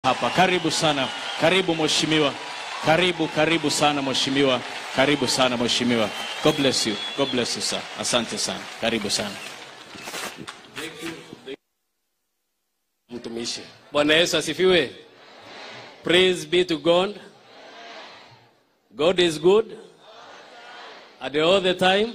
hapa. Karibu sana, karibu mheshimiwa, karibu karibu sana mheshimiwa, karibu sana mheshimiwa. God bless you, God bless you sir. Asante sana, karibu sana. Mtumishi. Bwana Yesu asifiwe. Praise be to God. God is good. And all the time.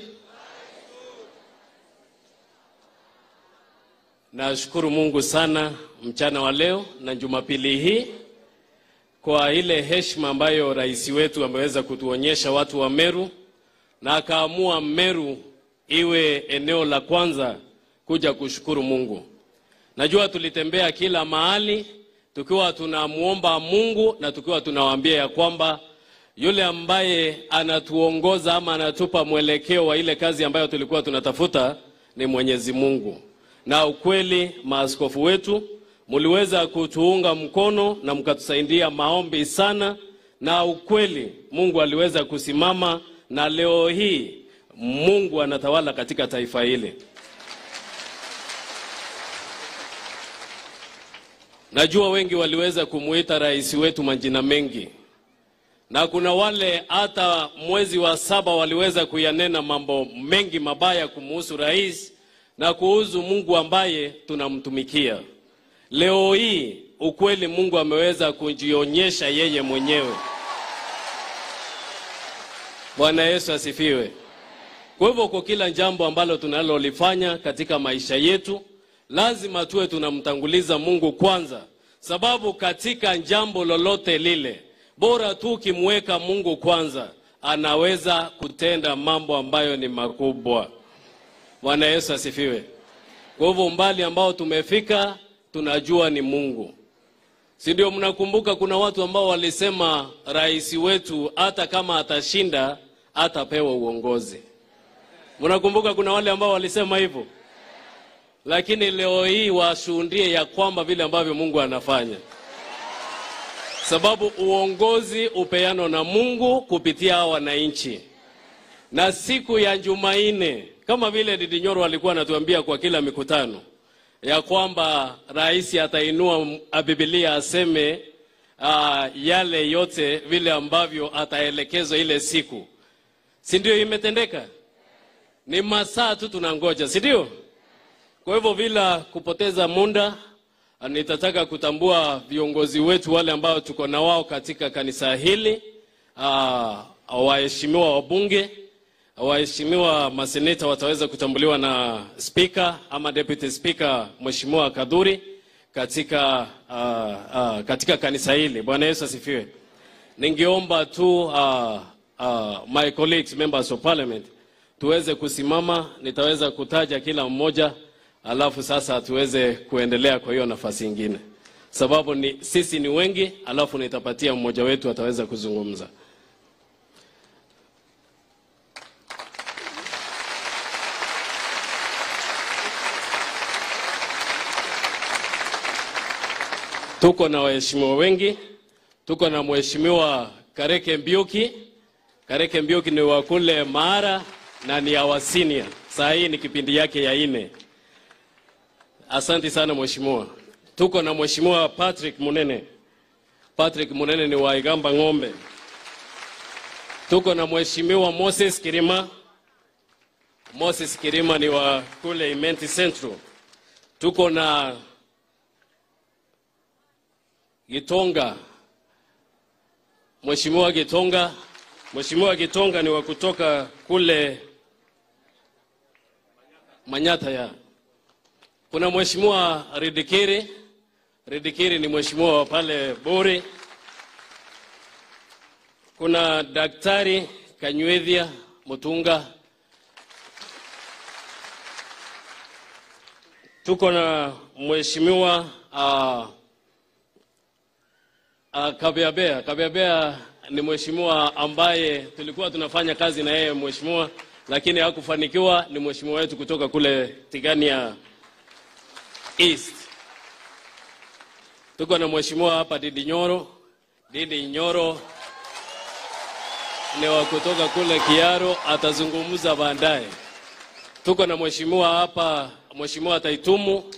Nashukuru Mungu sana mchana wa leo na Jumapili hii kwa ile heshima ambayo rais wetu ameweza kutuonyesha watu wa Meru na akaamua Meru iwe eneo la kwanza kuja kushukuru Mungu. Najua tulitembea kila mahali tukiwa tunamwomba Mungu na tukiwa tunawaambia ya kwamba yule ambaye anatuongoza ama anatupa mwelekeo wa ile kazi ambayo tulikuwa tunatafuta ni Mwenyezi Mungu. Na ukweli, maaskofu wetu mliweza kutuunga mkono na mkatusaidia maombi sana, na ukweli Mungu aliweza kusimama, na leo hii Mungu anatawala katika taifa hili. Najua wengi waliweza kumuita rais wetu majina mengi, na kuna wale hata mwezi wa saba waliweza kuyanena mambo mengi mabaya kumuhusu rais na kuhusu Mungu ambaye tunamtumikia. Leo hii ukweli, Mungu ameweza kujionyesha yeye mwenyewe. Bwana Yesu asifiwe. Kwa hivyo, kwa kila jambo ambalo tunalolifanya katika maisha yetu lazima tuwe tunamtanguliza Mungu kwanza, sababu katika jambo lolote lile, bora tu ukimweka Mungu kwanza, anaweza kutenda mambo ambayo ni makubwa. Bwana Yesu asifiwe. Kwa hivyo umbali ambao tumefika, tunajua ni Mungu, si ndio? Mnakumbuka kuna watu ambao walisema rais wetu hata kama atashinda atapewa uongozi. Mnakumbuka kuna wale ambao walisema hivyo lakini leo hii washuhudie ya kwamba vile ambavyo Mungu anafanya, sababu uongozi upeano na Mungu kupitia hawa wananchi. Na siku ya Jumanne, kama vile Didi Nyoro alikuwa anatuambia kwa kila mikutano ya kwamba rais atainua Biblia aseme uh, yale yote vile ambavyo ataelekezwa ile siku, si ndio? Imetendeka, ni masaa tu tunangoja, si ndio? Kwa hivyo bila kupoteza muda, nitataka kutambua viongozi wetu wale ambao tuko na wao katika kanisa hili, waheshimiwa wabunge, waheshimiwa maseneta wataweza kutambuliwa na spika ama deputy speaker Mheshimiwa Kadhuri katika, aa, aa, katika kanisa hili. Bwana Yesu asifiwe. Ningeomba tu aa, aa, my colleagues members of parliament tuweze kusimama, nitaweza kutaja kila mmoja alafu sasa tuweze kuendelea kwa hiyo nafasi ingine, sababu ni sisi ni wengi, alafu nitapatia mmoja wetu ataweza kuzungumza. Tuko na waheshimiwa wengi, tuko na mheshimiwa Kareke Mbiuki. Kareke Mbiuki ni wa kule Mara na ni awa senior. Saa hii ni kipindi yake ya ine. Asante sana mheshimiwa. Tuko na mheshimiwa Patrick Munene. Patrick Munene ni wa Igamba Ng'ombe. Tuko na mheshimiwa Moses Kirima. Moses Kirima ni wa kule Imenti Central. Tuko na Gitonga. Mheshimiwa Gitonga. Mheshimiwa Gitonga ni wa kutoka kule Manyata ya kuna mheshimiwa Ridikiri. Ridikiri ni mheshimiwa wa pale Bore. Kuna daktari Kanywethia Mutunga. Tuko na mheshimiwa uh, uh, Kabeabea. Kabeabea ni mheshimiwa ambaye tulikuwa tunafanya kazi na yeye mheshimiwa, lakini hakufanikiwa. Ni mheshimiwa wetu kutoka kule Tigania East. Tuko na mheshimiwa hapa Didi Nyoro. Didi Nyoro ni wa kutoka kule Kiaro, atazungumza baadaye. Tuko na mheshimiwa hapa, mheshimiwa Taitumu